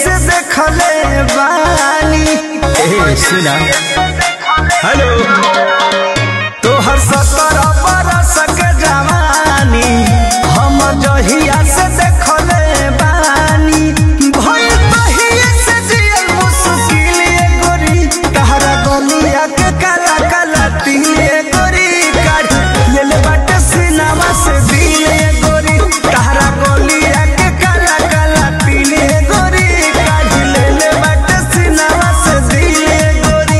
से देखले बानी ए सुना हेलो तोहर सत्तर बरस के जवानी हम जहिया से देखले बानी भई तहिए से जियल मुश्किल ये गोरी तहरा गलिया के काला काला तिल ये गोरी काढ़ लेल बाटे सिनामा से दिल ये गोरी तहरा गलिया के काला काला तिल ये गोरी काढ़ लेल बाटे सिनामा से दिल ये गोरी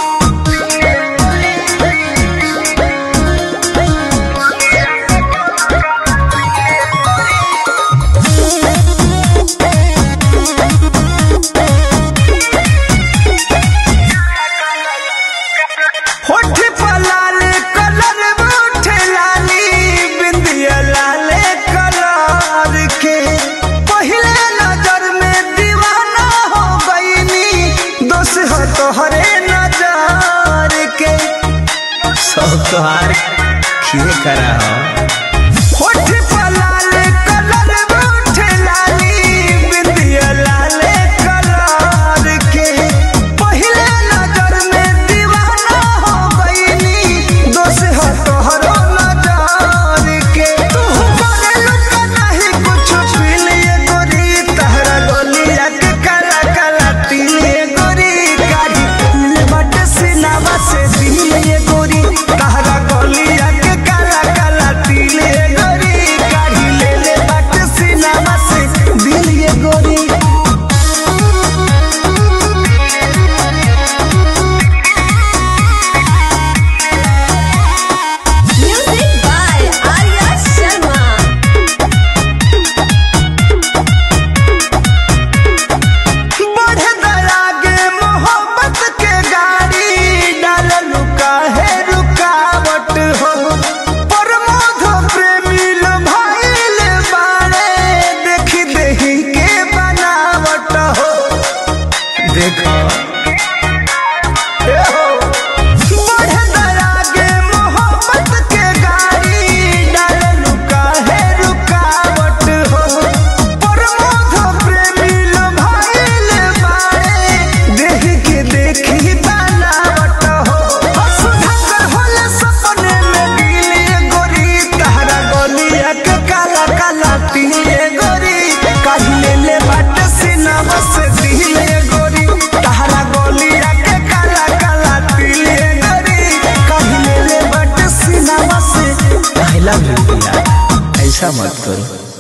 होठ पर लाल कलर उठे लाली बिंदिया लाल कलर के पहले नजर में दीवाना हो गईनी दोष हो तोहरे नजर के सब तोहार खिए करा हो होठ पर लाल कलर उठे लाली बिंदिया लाल कलर के पहले नजर में दीवाना हो गईनी दोष हो तोहरो नजर के तू करे लुका नहीं कुछ पील ये गोरी तहरा गलिया के काला काला तिल ये गोरी गाड़ी ले बट सिनावा से दिल ये गोरी तहरा गलिया के काला काला तिल ये गोरी गाड़ी ले ले बट सिनावा से दिल ये गोरी Music by Arya Sharma. बढ़े दरागे मोहब्बत के गाड़ी डाल लुका है रुकावट हो प्रमोद प्रेमी लो भाईल बाड़े देखी देही के बनावट हो देखो ए हो बढ़े दरागे मोहब्बत के गाड़ी डाल लुका है रुकावट हो प्रमोद प्रेमी लो भाईल बाड़े देख के देखी बनावट हो सुधाकर होले सपने में गिले गोरी तहरा गलिया के काला काला तिले गोरी काहिले ले बाट सिनामा से दिले गोरी तहरा गलिया के काला काला तिले गोरी काहिले ले बाट सिनामा से आई लव यू ऐसा मत करो